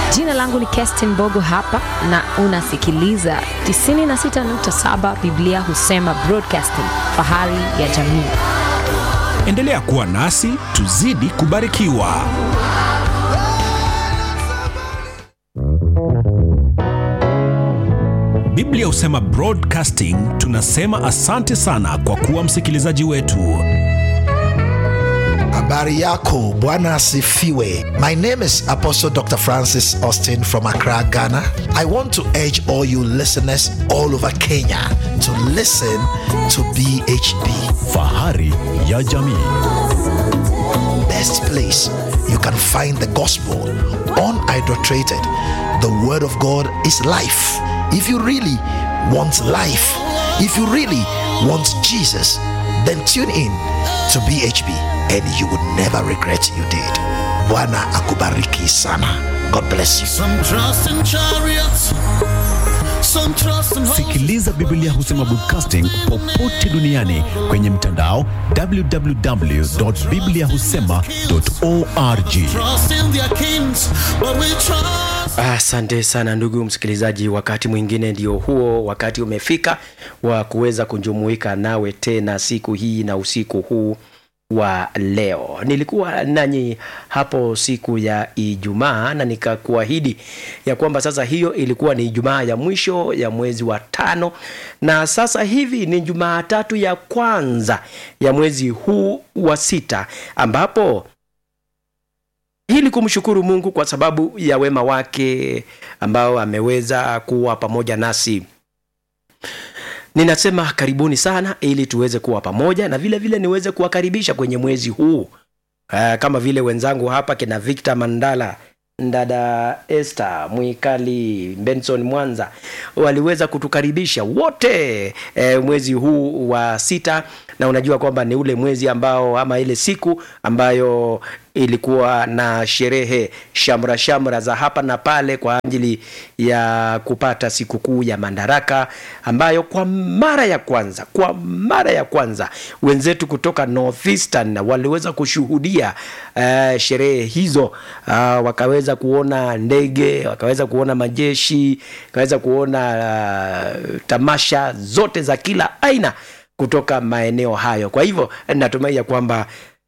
Jina langu ni Kerstin Mbogo hapa na unasikiliza 96.7 Biblia husema broadcasting, fahari ya jamii. Endelea kuwa nasi tuzidi kubarikiwa. Biblia husema broadcasting, tunasema asante sana kwa kuwa msikilizaji wetu. Habari yako, Bwana asifiwe. My name is Apostle Dr. Francis Austin from Accra, Ghana. I want to urge all you listeners all over Kenya to listen to BHB. Fahari ya jamii. Best place you can find the gospel unadulterated. The word of God is life. If you really want life, if you really want Jesus, then tune in to BHB and you would never regret you did. Bwana akubariki sana. God bless you. Some trust in chariots, some trust in horses. Sikiliza Biblia husema broadcasting popote duniani kwenye mtandao www.bibliahusema.org. Trust in their kings, but we trust. Asante sana ndugu msikilizaji, wakati mwingine ndio huo, wakati umefika wa kuweza kujumuika nawe tena siku hii na usiku huu wa leo. Nilikuwa nanyi hapo siku ya Ijumaa na nikakuahidi ya kwamba sasa hiyo ilikuwa ni Ijumaa ya mwisho ya mwezi wa tano, na sasa hivi ni Jumatatu ya kwanza ya mwezi huu wa sita ambapo ili kumshukuru Mungu kwa sababu ya wema wake ambao ameweza kuwa pamoja nasi. Ninasema karibuni sana ili tuweze kuwa pamoja na vile vile niweze kuwakaribisha kwenye mwezi huu. Uh, kama vile wenzangu hapa kina Victor Mandala, dada Esther Mwikali, Benson Mwanza waliweza kutukaribisha wote eh, mwezi huu wa sita, na unajua kwamba ni ule mwezi ambao ama ile siku ambayo ilikuwa na sherehe shamra shamra za hapa na pale kwa ajili ya kupata sikukuu ya Madaraka ambayo kwa mara ya kwanza kwa mara ya kwanza wenzetu kutoka Northeastern waliweza kushuhudia uh, sherehe hizo uh, wakaweza kuona ndege, wakaweza kuona majeshi, wakaweza kuona uh, tamasha zote za kila aina kutoka maeneo hayo. Kwa hivyo natumai ya kwamba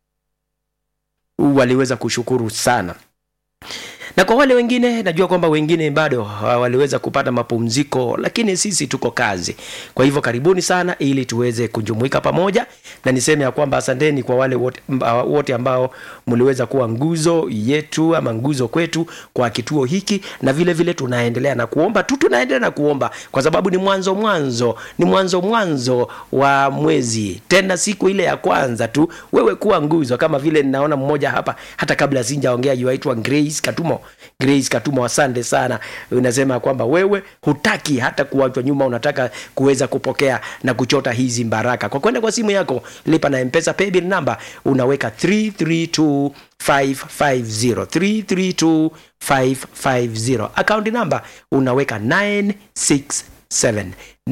waliweza kushukuru sana na kwa wale wengine najua kwamba wengine bado waliweza kupata mapumziko, lakini sisi tuko kazi. Kwa hivyo karibuni sana, ili tuweze kujumuika pamoja, na niseme ya kwamba asanteni kwa wale wote, wote ambao mliweza kuwa nguzo yetu ama nguzo kwetu kwa kituo hiki, na vile vile tunaendelea na kuomba tu, tunaendelea na kuomba kwa sababu ni mwanzo mwanzo, ni mwanzo mwanzo wa mwezi, tena siku ile ya kwanza tu wewe kuwa nguzo, kama vile ninaona mmoja hapa, hata kabla sijaongea, yuaitwa Grace Katumo Grace Katumo, asante sana. Unasema kwamba wewe hutaki hata kuachwa nyuma, unataka kuweza kupokea na kuchota hizi baraka kwa kwenda kwa simu yako, lipa na Mpesa paybill number, unaweka 332550 332550 account number unaweka 967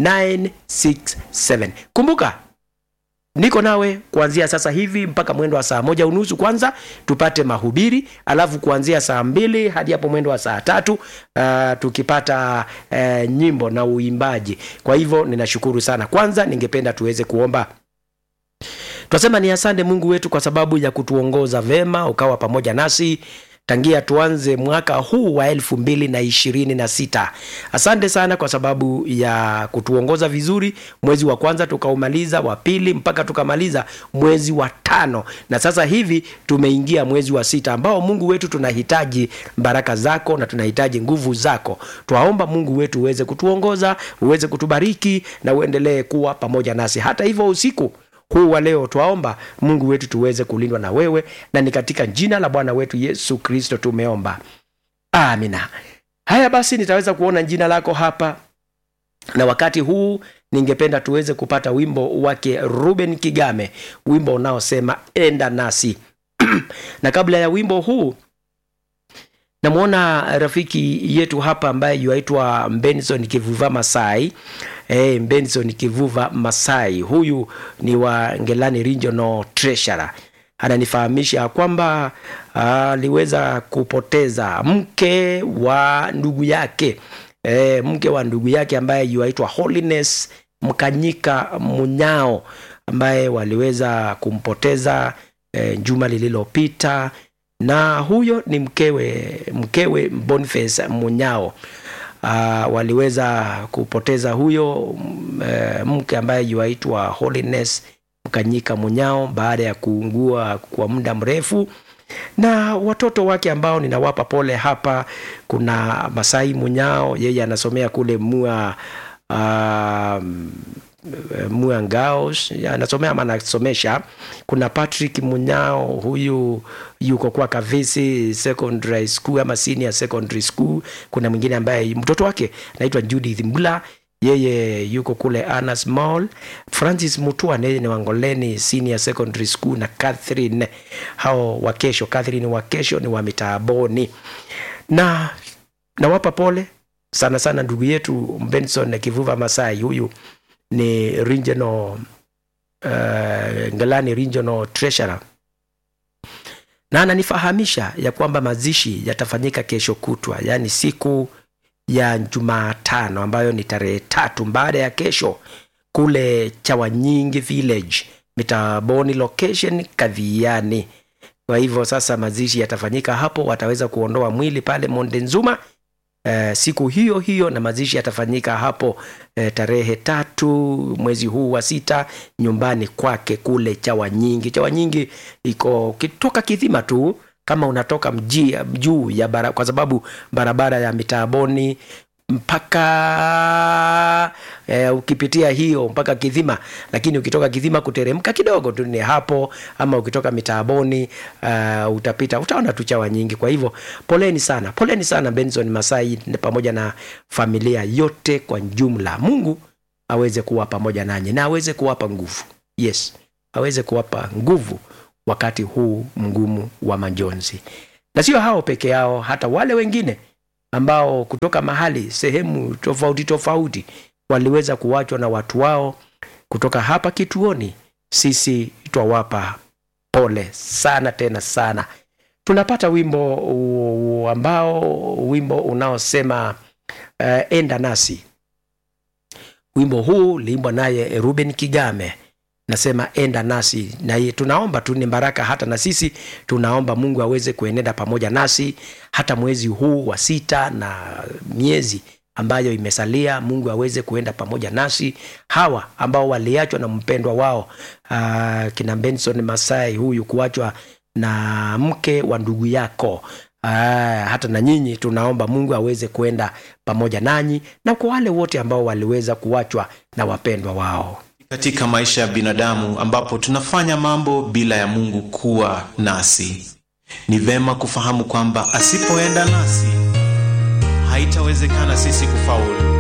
967. Kumbuka niko nawe kuanzia sasa hivi mpaka mwendo wa saa moja unusu kwanza tupate mahubiri alafu kuanzia saa mbili hadi hapo mwendo wa saa tatu uh, tukipata uh, nyimbo na uimbaji kwa hivyo ninashukuru sana kwanza ningependa tuweze kuomba twasema ni asante mungu wetu kwa sababu ya kutuongoza vema ukawa pamoja nasi tangia tuanze mwaka huu wa elfu mbili na ishirini na sita asante sana kwa sababu ya kutuongoza vizuri mwezi wa kwanza tukaumaliza wa pili mpaka tukamaliza mwezi wa tano na sasa hivi tumeingia mwezi wa sita ambao mungu wetu tunahitaji baraka zako na tunahitaji nguvu zako twaomba mungu wetu uweze kutuongoza uweze kutubariki na uendelee kuwa pamoja nasi hata hivyo usiku huu wa leo twaomba mungu wetu tuweze kulindwa na wewe na ni katika jina la bwana wetu yesu kristo tumeomba amina haya basi nitaweza kuona jina lako hapa na wakati huu ningependa tuweze kupata wimbo wake ruben kigame wimbo unaosema enda nasi na kabla ya wimbo huu namwona rafiki yetu hapa ambaye yuaitwa benson kivuva masai e, benson kivuva masai huyu ni wa ngelani regional treasurer ananifahamisha kwamba aliweza kupoteza mke wa ndugu yake e, mke wa ndugu yake ambaye yuaitwa Holiness Mkanyika Munyao ambaye waliweza kumpoteza e, juma lililopita na huyo ni mkewe mkewe Boniface Munyao uh, waliweza kupoteza huyo m- eh, mke ambaye yuaitwa Holiness Mkanyika Munyao baada ya kuungua kwa muda mrefu na watoto wake ambao ninawapa pole hapa kuna Masai Munyao yeye anasomea kule Mua uh, Mua Ngaos anasomea ama anasomesha. Kuna Patrick Munyao, huyu yuko kwa Kavisi Secondary School ama Senior Secondary School. Kuna mwingine ambaye mtoto wake anaitwa Judith Mbula, yeye yuko kule Anas Mall. Francis Mutua yeye ni Wangoleni Senior Secondary School na Catherine hao wa kesho, Catherine wa kesho ni wa Mitaaboni na nawapa pole sana sana ndugu yetu Benson Kivuva Masai, huyu ni regional uh, Ngalani regional treasurer na ananifahamisha ya kwamba mazishi yatafanyika kesho kutwa, yaani siku ya Jumatano ambayo ni tarehe tatu baada ya kesho kule Chawanyingi village Mitaboni location Kadhiani. Kwa hivyo sasa mazishi yatafanyika hapo, wataweza kuondoa mwili pale Monde Nzuma eh, siku hiyo hiyo na mazishi yatafanyika hapo eh, tarehe tatu mwezi huu wa sita nyumbani kwake kule Chawanyingi. Chawanyingi iko ukitoka Kidhima tu kama unatoka mji juu ya bara, kwa sababu barabara ya Mitaaboni mpaka eh, ukipitia hiyo mpaka Kidhima, lakini ukitoka Kidhima kuteremka kidogo tu ni hapo, ama ukitoka Mitaaboni uh, utapita utaona tu chawa nyingi. Kwa hivyo poleni sana, poleni sana Benson Masai na pamoja na familia yote kwa jumla. Mungu aweze kuwa pamoja nanyi na aweze kuwapa nguvu, yes, aweze kuwapa nguvu wakati huu mgumu wa majonzi, na sio hao peke yao, hata wale wengine ambao kutoka mahali sehemu tofauti tofauti waliweza kuachwa na watu wao kutoka hapa kituoni. Sisi twawapa pole sana tena sana. Tunapata wimbo u- ambao wimbo unaosema uh, enda nasi. Wimbo huu uliimbwa naye Ruben Kigame nasema enda nasi na ye- tunaomba tu ni baraka hata na sisi tunaomba mungu aweze kuenenda pamoja nasi hata mwezi huu wa sita na miezi ambayo imesalia mungu aweze kuenda pamoja nasi hawa ambao waliachwa na mpendwa wao uh, kina benson masai huyu kuachwa na mke wa ndugu yako Aa, hata na nyinyi tunaomba mungu aweze kuenda pamoja nanyi na kwa wale wote ambao waliweza kuachwa na wapendwa wao katika maisha ya binadamu ambapo tunafanya mambo bila ya mungu kuwa nasi ni vema kufahamu kwamba asipoenda nasi haitawezekana sisi kufaulu